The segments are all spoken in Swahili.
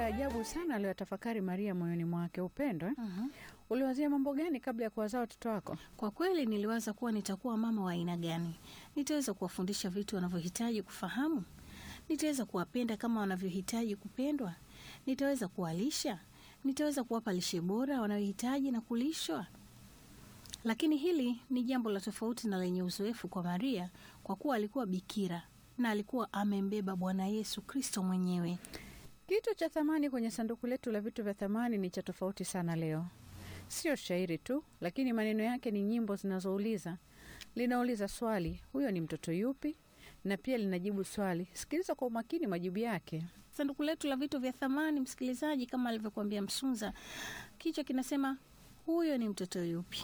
ajabu sana aliyotafakari Maria moyoni mwake. Upendo eh? Mhm. Uliwazia mambo gani kabla ya kuwazaa watoto wako? Kwa kweli niliwaza kuwa nitakuwa mama wa aina gani. Nitaweza kuwafundisha vitu wanavyohitaji kufahamu. Nitaweza kuwapenda kama wanavyohitaji kupendwa. Nitaweza kuwalisha. Nitaweza kuwapa lishe bora wanayohitaji na kulishwa. Lakini hili ni jambo la tofauti na lenye uzoefu kwa Maria, kwa kuwa alikuwa bikira na alikuwa amembeba Bwana Yesu Kristo mwenyewe. Kitu cha thamani kwenye sanduku letu la vitu vya thamani ni cha tofauti sana leo. Sio shairi tu, lakini maneno yake ni nyimbo zinazouliza. Linauliza swali, huyo ni mtoto yupi? Na pia linajibu swali. Sikiliza kwa umakini majibu yake. Sanduku letu la vitu vya thamani, msikilizaji, kama alivyokuambia Msunza, kichwa kinasema huyo ni mtoto yupi?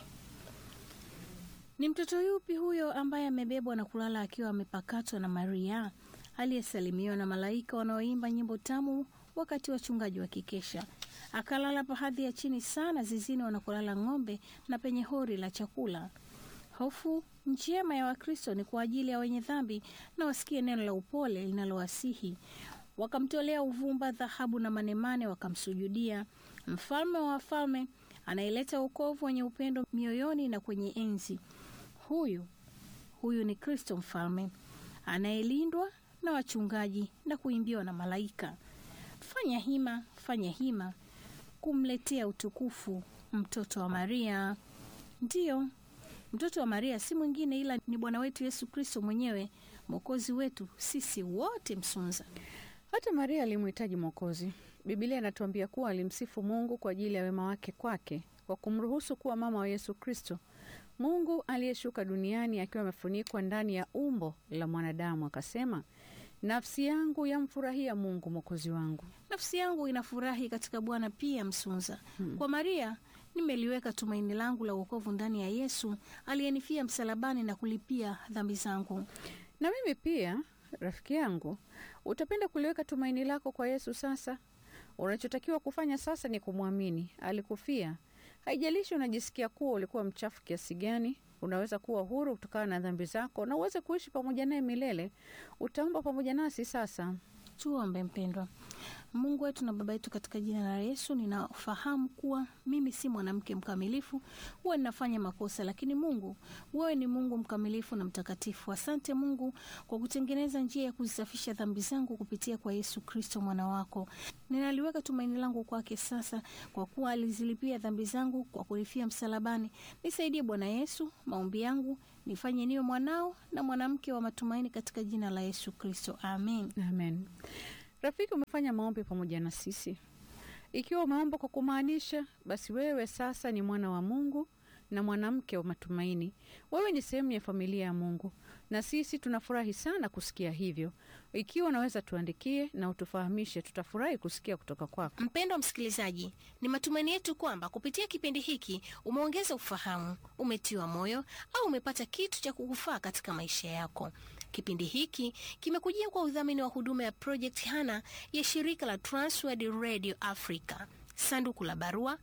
Ni mtoto yupi huyo ambaye amebebwa na kulala akiwa amepakatwa na Maria, aliyesalimiwa na malaika wanaoimba nyimbo tamu wakati wachungaji wakikesha, akalala pahadhi ya chini sana zizini wanakolala ng'ombe na penye hori la chakula. Hofu njema ya Wakristo ni kwa ajili ya wenye dhambi na wasikie neno la upole linalowasihi. Wakamtolea uvumba, dhahabu na manemane, wakamsujudia. Mfalme wa wafalme anaileta wokovu wenye upendo mioyoni na kwenye enzi. Huyu huyu ni Kristo mfalme anayelindwa na wachungaji na kuimbiwa na malaika. Fanya hima, fanya hima kumletea utukufu mtoto wa Maria. Ndiyo, mtoto wa Maria si mwingine ila ni Bwana wetu Yesu Kristo mwenyewe, mwokozi wetu sisi wote. Msunza Hata Maria alimhitaji Mwokozi. Bibilia inatuambia kuwa alimsifu Mungu kwa ajili ya wema wake kwake kwa kumruhusu kuwa mama wa Yesu Kristo, Mungu aliyeshuka duniani akiwa amefunikwa ndani ya umbo la mwanadamu. Akasema, nafsi yangu yamfurahia Mungu mwokozi wangu. nafsi yangu inafurahi katika Bwana pia. Msunza kwa Maria nimeliweka tumaini langu la uokovu ndani ya Yesu aliyenifia msalabani na kulipia dhambi zangu. Na mimi pia, rafiki yangu, utapenda kuliweka tumaini lako kwa Yesu sasa. Unachotakiwa kufanya sasa ni kumwamini. Alikufia. Haijalishi unajisikia kuwa ulikuwa mchafu kiasi gani, unaweza kuwa huru kutokana na dhambi zako na uweze kuishi pamoja naye milele. Utaomba pamoja nasi sasa. Tuombe. Mpendwa Mungu wetu na Baba yetu, katika jina la Yesu, ninafahamu kuwa mimi si mwanamke mkamilifu, huwa ninafanya makosa, lakini Mungu, wewe ni Mungu mkamilifu na mtakatifu. Asante Mungu kwa kutengeneza njia ya kuzisafisha dhambi zangu kupitia kwa Yesu Kristo mwana wako. Ninaliweka tumaini langu kwake sasa, kwa kuwa alizilipia dhambi zangu kwa kulifia msalabani. Nisaidie Bwana Yesu, maombi yangu nifanye niwe mwanao na mwanamke wa matumaini, katika jina la Yesu Kristo, amen. Amen. Rafiki, umefanya maombi pamoja na sisi. Ikiwa umeomba kwa kumaanisha, basi wewe sasa ni mwana wa Mungu na mwanamke wa matumaini. Wewe ni sehemu ya familia ya Mungu, na sisi tunafurahi sana kusikia hivyo. Ikiwa unaweza tuandikie na utufahamishe, tutafurahi kusikia kutoka kwako. Mpendwa msikilizaji, ni matumaini yetu kwamba kupitia kipindi hiki umeongeza ufahamu, umetiwa moyo au umepata kitu cha kukufaa katika maisha yako. Kipindi hiki kimekujia kwa udhamini wa huduma ya Project Hana ya shirika la Transworld Radio Africa. Sanduku la barua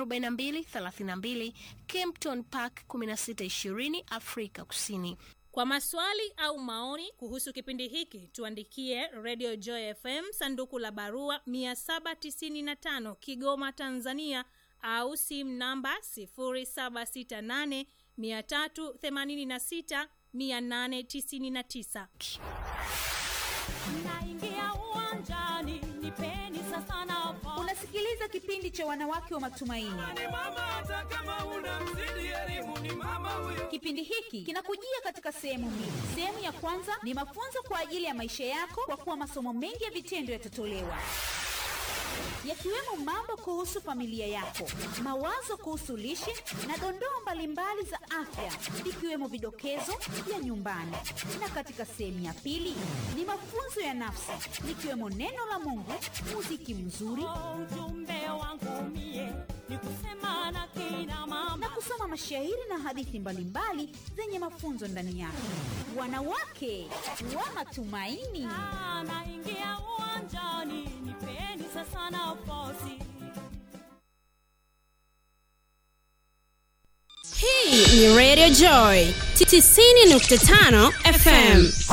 4232 Kempton Park 1620 Afrika Kusini. Kwa maswali au maoni kuhusu kipindi hiki tuandikie Radio Joy FM sanduku la barua 795 Kigoma, Tanzania, au simu namba 0768 386 899. Naingia uwanjani, nipeni sasa nafasi. Unasikiliza kipindi cha wanawake wa matumaini. Ni mama hata kama una mzidi elimu ni mama huyo. Kipindi hiki kinakujia katika sehemu mbili. Sehemu ya kwanza ni mafunzo kwa ajili ya maisha yako, kwa kuwa masomo mengi ya vitendo yatatolewa yakiwemo mambo kuhusu familia yako, mawazo kuhusu lishe na dondoo mbalimbali za afya, ikiwemo vidokezo vya nyumbani. Na katika sehemu ya pili ni mafunzo ya nafsi, likiwemo neno la Mungu, muziki mzuri Oh, Ujumbe wangu mie ni kusema na kina mama na kusoma mashairi na hadithi mbalimbali zenye mafunzo ndani yake. Wanawake wa matumaini. Ah, naingia uwanjani, nipeni sasa nafasi. Hii ni Radio Joy 90.5 FM.